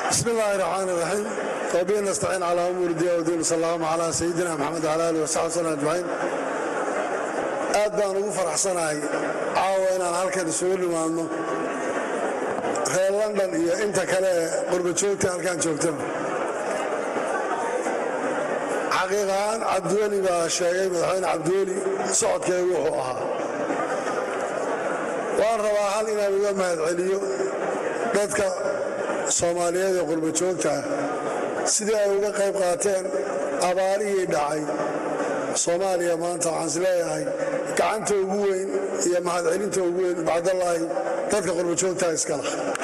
bismi illaahi raxmaan iraxiim wabihi nastaciin calaa umuuri diya wdiin sal allahuma calaa sayidina maxamed wala alih wasaxbi sallam ajmaciin aad baan ugu faraxsanahay caawa inaan halkan isugu nimaadno reer london iyo inta kale ee qurbajoogta halkan joogtaba xaqiiq ahaan cabdiweli baa sheegay madaxweyne cabdiweli socodkeegu wuxuu ahaa waan rabaa hal inaan uga mahadceliyo dadka soomaaliyeed ee qurbajoogtaah sidii ay uga qayb qaateen abaarihii dhacay soomaaliya maanta waxaan is leeyahay gacanta ugu weyn iyo mahadcelinta ugu weyn bacdallaahi dadka qurbajoogtaha iskala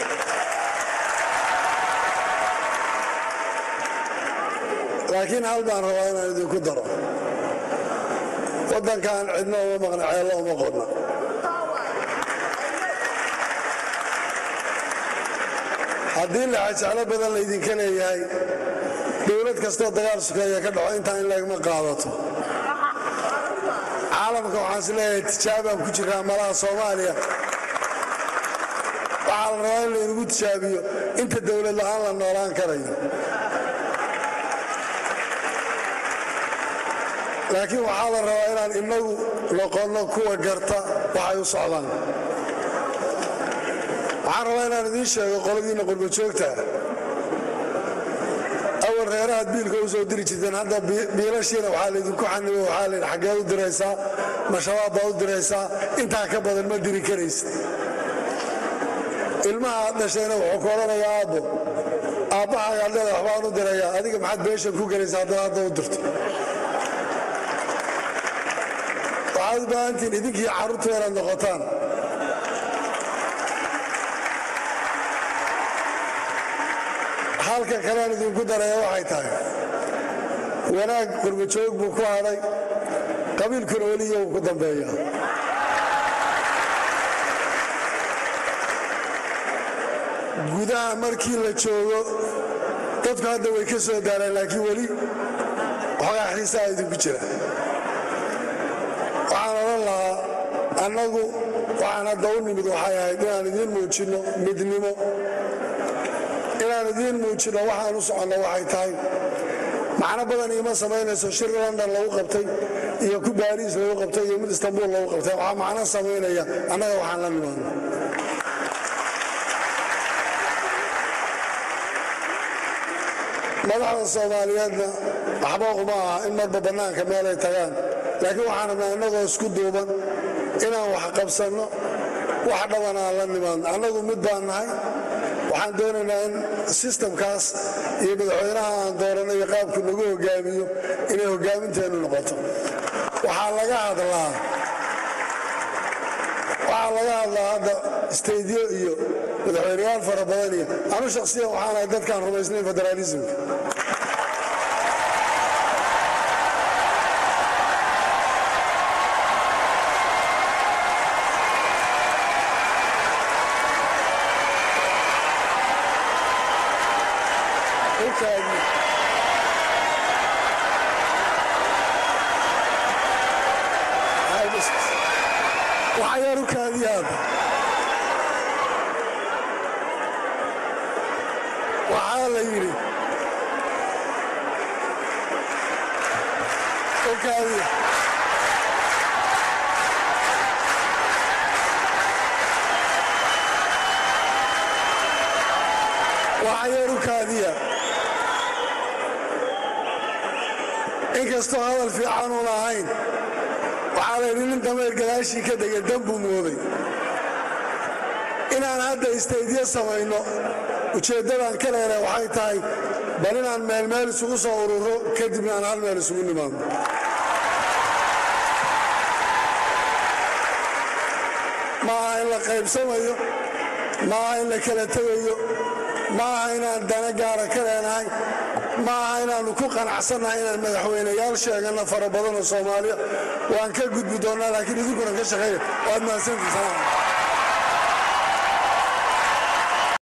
laakiin hal baan rabaa inaan idinku daro waddankan cidna uma maqna ceello uma qodna haddii laxajeclo badan laydinka leeyahay dowlad kastoo dagaal sukeeya ka dhaco intaa in lagma qaadato caalamka waxaan is leeyahay tijaabaan ku jiraa malaha soomaaliya waxaa la rabaa in laynagu tijaabiyo inta dowlad la'aan la noolaan karayo laakiin waxaa la rabaa inaan inagu noqonno kuwa garta waxay u socdaan waxaan rabaa inaan idiin sheego qoladiinna qurbajoogta awal reerahaad biilka u soo diri jirteen hadda biilashiina waxaa laydinku xanibo waxaa laydhi xaggeed u diraysaa ma shabaab baa u diraysaa intaa ka badan ma diri karaysa ilmaha aad dhashayna wuxuu ku odhanayaa aabbo aabbahaaga adleeda waxbaan u dirayaa adiga maxaad beeshan ku gelaysaa haddaad hadda u dirto waxaad u baahantihiin idinkii carruurtu inaad noqotaan halka kalean idinku daraya waxay tahay wanaag qurbajoog buu ku hadhay qabiilkuna weliya uu ku dambeeya gudaha markii la joogo dadku hadda way ka soo daareen laakiin weli waxoogaa xiisaa idinku jira waxaan odhan lahaa annagu waxaan hadda u nimid waxay ahayd inaan idiin muujinno midnimo inaan idiin muujinno waxaan u soconno waxay tahay macno badan iima samaynayso shir london lagu qabtay iyo ku baariis lagu qabtay iyo mid istanbuul lagu qabtay waxaa macno samaynaya annaga waxaan la nimaadno madaxda soomaaliyeedna waxba uma aha in marba bannaanka meelay tagaan laakiin waxaan rabnaa innagoo isku duuban inaan wax qabsanno wax dhaban aan la nimaadno annagu mid baan nahay waxaan doonaynaa in sistamkaas iyo madaxweynaha aan dooranno iyo qaabku nagu hogaamiyo inay hogaaminteennu noqoto waxaa laga hadlaa waxaa laga hadlaa hadda staydyo iyo madaxweyneyaal fara badan iyo anu shakhsiyan waxaanahay dadkaan rumaysnayn federaalismka waxyaarukaadiyaad waxaa la yidhi okaadiya waxyaarukaadiya inkastoo hadal fiicanuun ahayn waxaa la yidhi nin dameer gadaashii ka dega danbuu mooday inaan hadda istaydyo samayno ujeeddadaan ka leena waxay tahay bal inaan meelmeel isugu soo ururo kadibna aan hal meel isugu nimaadno ma aha in la qaybsamayo ma aha in la kala tegayo ma aha inaan dana gaara ka leenahay ma aha inaannu ku qanacsannahay inaan madaxweyneyaal sheeganno fara badanoo soomaaliya waan ka gudbi doonnaa laakiin idinkuna ka shaqeeya waad mahadsantiisana